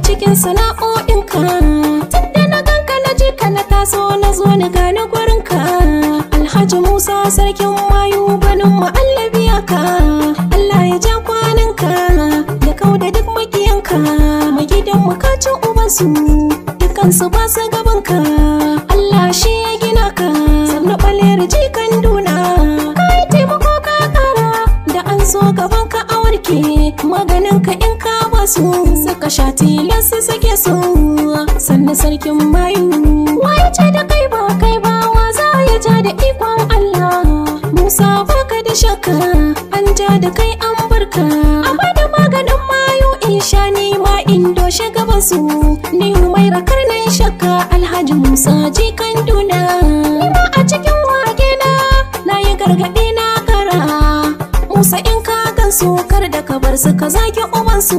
cikin sana'o'inka tunda na ganka na je ka na taso na zo na gane gurinka alhaji musa sarkin mayu ganin ma'allabiya ka allah ya ja kwananka ya kauda duk makiyanka mai gidan makacin ubansu dukansu ba su gabanka allah shi ya gina ka sannu ɓaler jikan duna kai taimako ka kara da an zo gaban ka a warke maganin ka in ka basu saka sha tilas su sake su sannu sarkin mayu waye ce da kai ba kai ba wa za ya ja da ikon Allah Musa baka da shakka an ja da kai an barka amma da maganin mayu in sha ni ma in doshe gaban su ni mai rakar na shakka Alhaji Musa jikan duna ni ma a cikin wage na na yi gargaɗi na kara Musa in ka gansu kar da ka bar su ka zage ubansu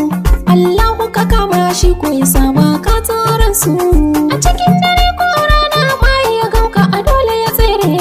Allahu ka kama shi ko ya saba ka tsoron su a cikin dare ko rana ma ya ganka a dole ya tsere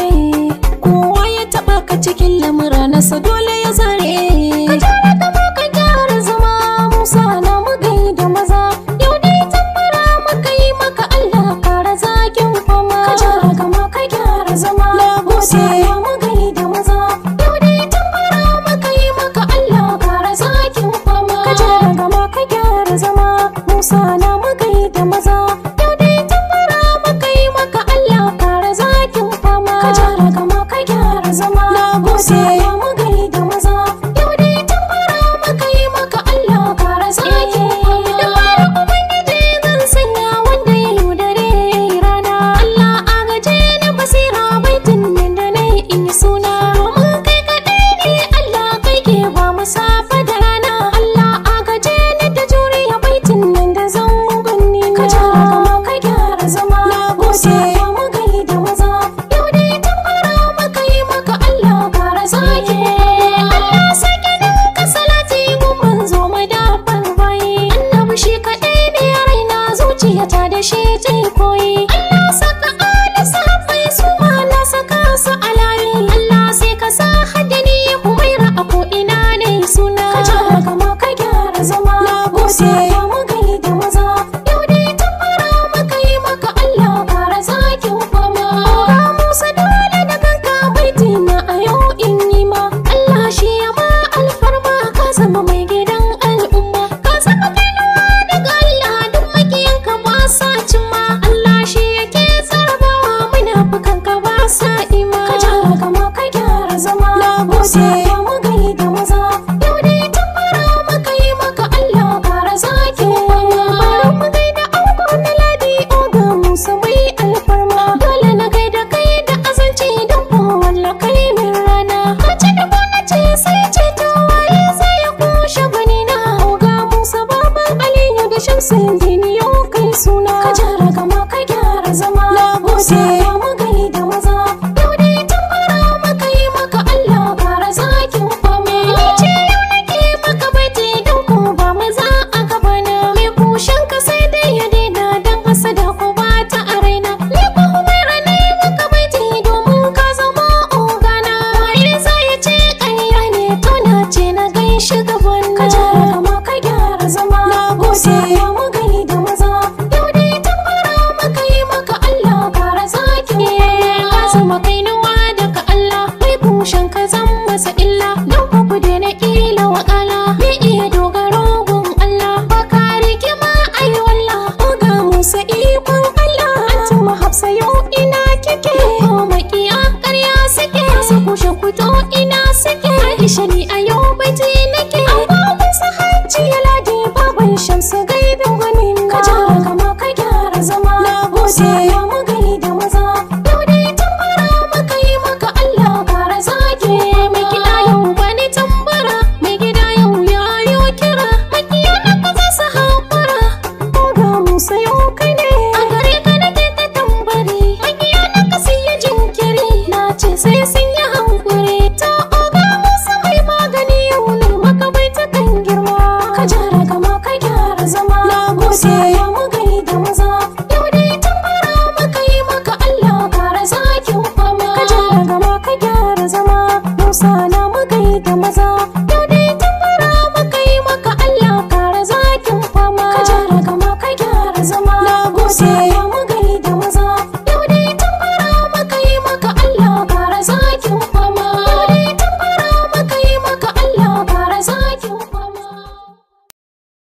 kowa ya taba ka cikin lamura nasa dole ya zare ka jara gaba ka gyara zama Musa na magai da maza yau dai tambara maka yi maka Allah kara zakin fama ka jara gama ka gyara zama Musa na magai da maza yau dai tambara maka yi maka Allah kara zakin fama ka jara gama ka gyara zama Musa na magai da maza yau dai tambara maka yi maka Allah kara zakin fama ka jara gama ka gyara zama Musa na magai da maza yau dai tambara maka yi maka Allah kara zakin fama da fara ubangiji zan sanya wanda ya yaudare rana Allah agaje ni basira baitin nan da na yi in yi suna domin kai kaɗai ne Allah kai ke ba mu safa da rana Allah agaje ni da juriya baitin nan da zan mugunni ka jara gama ka gyara zama na gode mu gai da maza yau dai tambara maka yi maka Allah kara sake Allah sake ninka salati mun manzo madafar bayi annabi shi kaɗai ne raina zuciyata da shi ta koyi Allah saka ala safai su ma na saka su a layi Allah sai ka sa haddani humaira a ko ina ne suna ka jara gama ka gyara zama na gode mu gai da maza yau dai tambara maka yi maka Allah kara zakin fama ga Musa dole da kanka baiti na a yau in yi ma Allah shi ya ma alfarma ka zama mai gidan al'umma ka zama kainuwa daga Allah duk makiyanka ba sa cimma Allah shi yake tsarabawa munafukan ka ba sa ima ka jara gama ka gyara zama na gode mu gai da maza yau dai tambara maka yi maka Allah kara zaki bari mu gai da ango na ladi oga musa mai alfarma dole na gai da kai da azanci don ko walla kai min rana ka ce da na ce sai ce ta waye sai ya kushe gwani na oga musa baban aliyu da shamsin dini yau kai suna ka jara gama ka gyara zama na gode mu gai da maza yau dai tambara maka yi maka Allah kara zakin fama ni ce yau nake maka baiti don ko ba maza a gabana me kushen ka sai dai ya daina dan hasada ko ba ta a raina ni ko umaira ne maka baiti domin ka zama ogana waye zai ya ce ƙarya ne to na ce na gaishe gaban ka jara gama ka gyara zama na gode mu gai da maza yau dai tambara maka yi maka Allah kara zakin fama ka zama kainuwa daga Allah mai kushen ka zan masa illa don ku ku daina kila wakala me iya dogaro gun Allah ba ka rigima ai wallah ga Musa ikon Allah Antuma Hafsa yau ina kike ko makiya ƙarya suke su kushe kuto ina suke Aisha ni a yau baiti nake amma Musa hajji ya ladi baban Shamsu gaibin gwanin ka jara gama ka gyara zama na gode mu gai da maza yau dai tambara maka yi maka Allah kara zage mai gida yau bani tambara mai gida yau ya yo kira makiya na ka za su haƙura ga Musa yau kai ne a gare ka nake ta tambari makiya na ka sai ya jinkiri na ce sai sun yi hankuri ta oga Musa mai magani yau ne maka bai ta kan girma ka jara gama ka gyara zama na gode mu